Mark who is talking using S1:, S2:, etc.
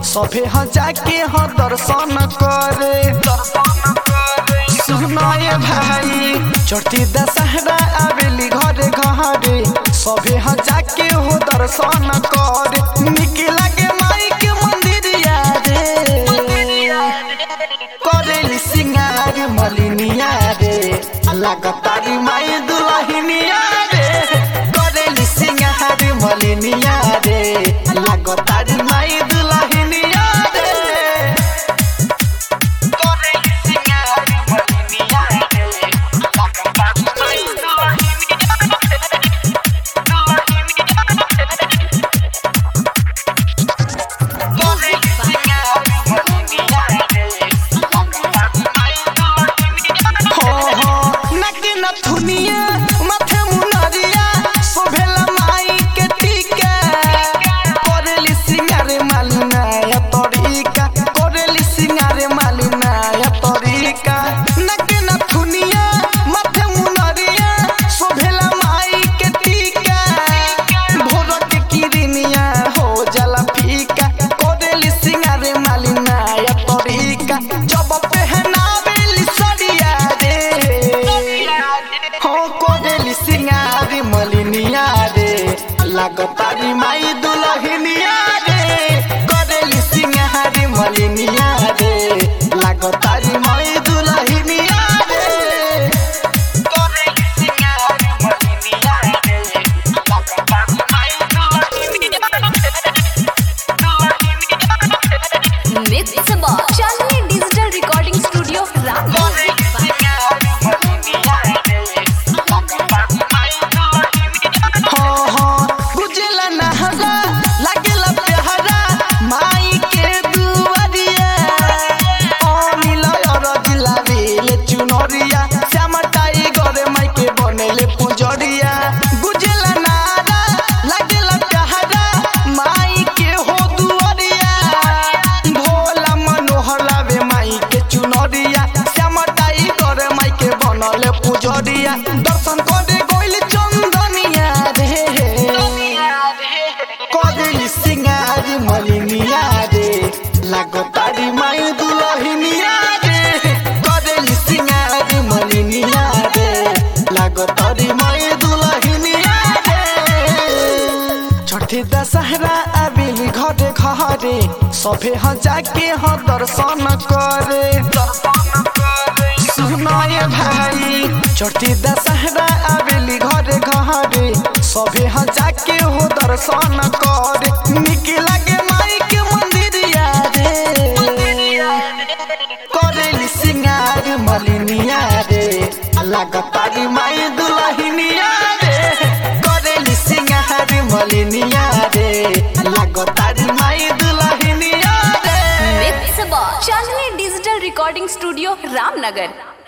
S1: सभे ह जाके ह दर्शन करे सुनाए भाई चढ़ती दशहरा आवेली घरे घरे सभे ह जाके हो दर्शन करे निक लागे माई के मंदिरिया रे करेली सिंगार मलिनिया रे लागतारी माई दुलहिनिया रे करेली सिंगार मलिनिया रे लागतारी माई दुलहिनिया रे करेली सिंगार मलिनिया रे लागतारी माई दुलहिनिया जब पहनावेली सड़िया रे हो कोडेली सिंगारी मलिनिया रे लागतारी माई दुलहिनिया रे कोडेली सिंगारी मलिनिया रे लागतारी माई दुलहिनिया रे कोडेली सिंगारी मलिनिया रे लागतारी माई
S2: mix box Chandni digital recording studio Ramnagar
S1: हाँ हाँ गुजला नहरा लागेला प्यारा माई के दुआरिया अनिल अरजिला बेले चुनरिया श्यामा टाइगर माई के बनेले पुजरिया गुजला नारा लागेला प्यारा माई के हो दुआरिया भोला मनोहर लावे माई के चुनरिया श्यामा टाइगर माई के बनले पुजरिया दर्शन करे गोइल चंदनिया रे कदेली सिंगारी मलिनिया रे लागतारी माई दुलहिनिया रे कदेली सिंगारी मलिनिया रे लागतारी माई दुलहिनिया रे छठी दशहरा आबिली घरे घरे सभे ह जाके ह दर्शन करे सुनाए भाई छठी दशहरा आबिली घरे घरे सभे ह जाके हो दर्शन करे निक लागे माई के मंदिरिया रे करेली सिंगार मलिनिया रे लागतारी माई दुलहिनिया रे करेली सिंगार मलिनिया रे लागतारी माई दुलहिनिया रे
S2: mix box Chandni digital recording studio Ramnagar